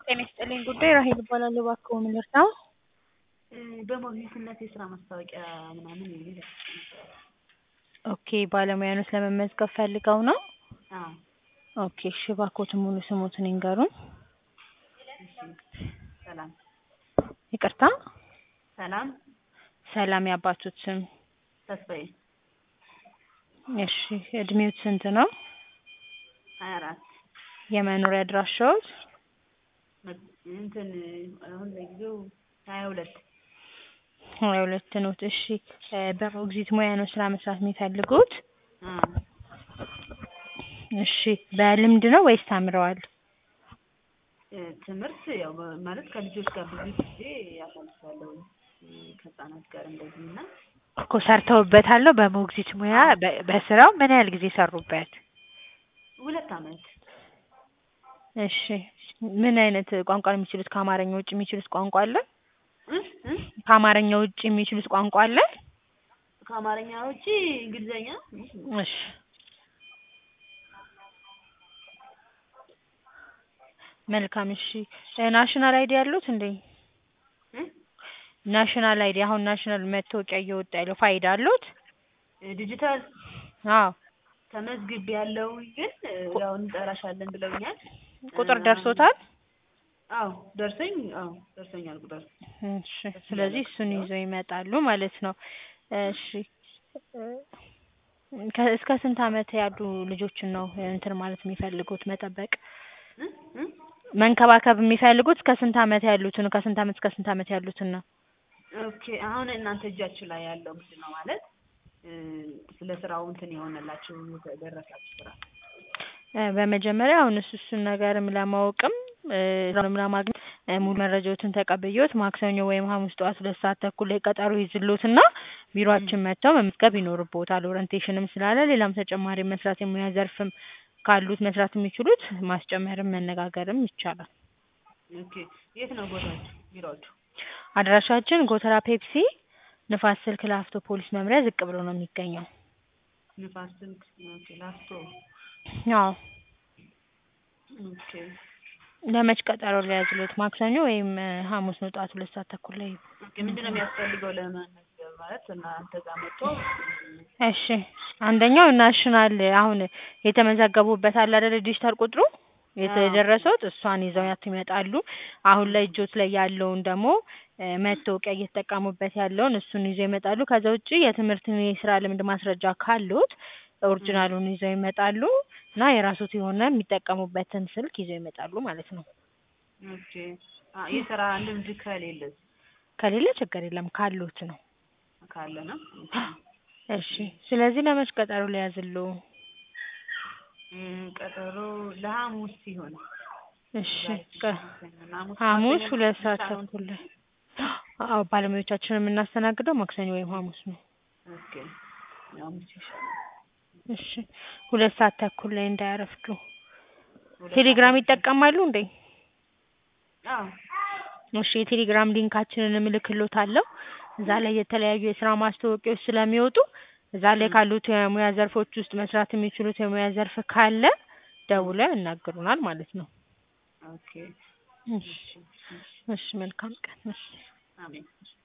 ጤና ይስጥልኝ ጉዳይ ራሔል እባላለሁ። እባክዎ ምን ልርዳዎ? በሞግዚትነት የስራ ማስታወቂያ ምናምን የሚል ኦኬ ባለሙያኖት ለመመዝገብ ፈልገው ነው? አዎ ኦኬ እሺ እባክዎትን ሙሉ ስምዎትን ይንገሩን? እሺ ሰላም ይቅርታ ሰላም ሰላም የአባቶት ስም? ተስፋዬ እሺ እድሜዎት ስንት ነው? ሀያ አራት የመኖሪያ አድራሻዎት? እንትን አሁን ለጊዜው ሀያ ሁለት ሀያ ሁለት ኖት እሺ በሞግዚት ሙያ ነው ስራ መስራት የሚፈልጉት? አዎ እሺ በልምድ ነው ወይስ ተምረዋል? ትምህርት ያው ማለት ከልጆች ጋር ብዙ ጊዜ አሳልፋለሁ ከህፃናት ጋር እንደዚህ እና እኮ ሰርተውበታል በሞግዚት ሙያ በስራው ምን ያህል ጊዜ ሰሩበት? ሁለት አመት እሺ ምን አይነት ቋንቋ ነው የሚችሉት ከአማርኛ ውጭ የሚችሉት ቋንቋ አለ? እ እ ከአማርኛ ውጭ የሚችሉት ቋንቋ አለ? ከአማርኛ ውጪ እንግሊዘኛ እሺ መልካም እሺ ናሽናል አይዲ አለዎት እንዴ? እ ናሽናል አይዲ አሁን ናሽናል መታወቂያ እየወጣ ያለው ፋይዳ አለዎት? ዲጂታል አዎ ተመዝግቤያለሁ ግን ያው እንጠራሻለን ብለውኛል። ቁጥር ደርሶታል? አዎ ደርሶኝ አዎ ደርሶኛል ቁጥር። እሺ ስለዚህ እሱን ይዘው ይመጣሉ ማለት ነው። እሺ እስከ ስንት አመት ያሉ ልጆችን ነው እንትን ማለት የሚፈልጉት መጠበቅ? እ እ መንከባከብ የሚፈልጉት እስከ ስንት አመት ያሉትን ከስንት አመት እስከ ስንት አመት ያሉትን ነው? ኦኬ አሁን እናንተ እጃችሁ ላይ ያለው ምንድን ነው ማለት ስለ ስራው እንትን የሆነላችሁ የደረሳችሁ ስራ? በመጀመሪያ አሁን እሱ እሱን ነገርም ለማወቅም ስራውንም ለማግኘት ሙሉ መረጃዎትን ተቀብዬዎት ማክሰኞ ወይም ሐሙስ ጠዋት ሁለት ሰዓት ተኩል ላይ ቀጠሮ ይይዝልዎትና ቢሮአችን መጥተው መመዝገብ ይኖርብዎታል። ኦሪንቴሽንም ስላለ ሌላም ተጨማሪ መስራት የሙያ ዘርፍም ካሉት መስራት የሚችሉት ማስጨመርም መነጋገርም ይቻላል። ኦኬ የት ነው ቦታችሁ ቢሮአችሁ? አድራሻችን ጎተራ ፔፕሲ ንፋስ ስልክ ላፍቶ ፖሊስ መምሪያ ዝቅ ብሎ ነው የሚገኘው። ንፋስ ስልክ ኦኬ ላፍቶ አዎ ኦኬ ለመች ቀጠሮ ልያዝልዎት? ማክሰኞ ወይም ሐሙስ ነው ጠዋት ሁለት ሰዓት ተኩል ላይ ኦኬ ምንድን ነው የሚያስፈልገው ለመመዝገብ ማለት እናንተ ጋር መጥቶ እሺ አንደኛው ናሽናል አሁን የተመዘገቡበት አለ አይደለ ዲጂታል ቁጥሩ የደረሰዎት እሷን ይዘዋት ይመጣሉ። አሁን ላይ እጆት ላይ ያለውን ደግሞ መታወቂያ እየተጠቀሙበት ያለውን እሱን ይዘው ይመጣሉ። ከዛ ውጪ የትምህርት የስራ ልምድ ማስረጃ ካለዎት ኦሪጅናሉን ይዘው ይመጣሉ እና የራስዎት የሆነ የሚጠቀሙበትን ስልክ ይዘው ይመጣሉ ማለት ነው። ኦኬ የስራ ልምድ ከሌለስ? ከሌለ ችግር የለም ካለዎት ነው። ካለ ነው እሺ ስለዚህ ለመች ቀጠሮ ልያዝልዎ? ቀጠሮ ለሐሙስ ሲሆን እሺ ሐሙስ ሁለት ሰዓት ተኩል ላይ አዎ ባለሙያዎቻችንን የምናስተናግደው ማክሰኞ ወይም ሐሙስ ነው። ኦኬ ሐሙስ ይሻላል። እሺ ሁለት ሰዓት ተኩል ላይ እንዳያረፍዱ። ቴሌግራም ይጠቀማሉ እንዴ? አዎ እሺ የቴሌግራም ሊንካችንን እልክልዎታለሁ። እዛ ላይ የተለያዩ የስራ ማስታወቂያዎች ስለሚወጡ እዛ ላይ ካሉት የሙያ ዘርፎች ውስጥ መስራት የሚችሉት የሙያ ዘርፍ ካለ ደውለው ያናግሩናል ማለት ነው። ኦኬ እሺ እሺ መልካም ቀን እሺ አሜን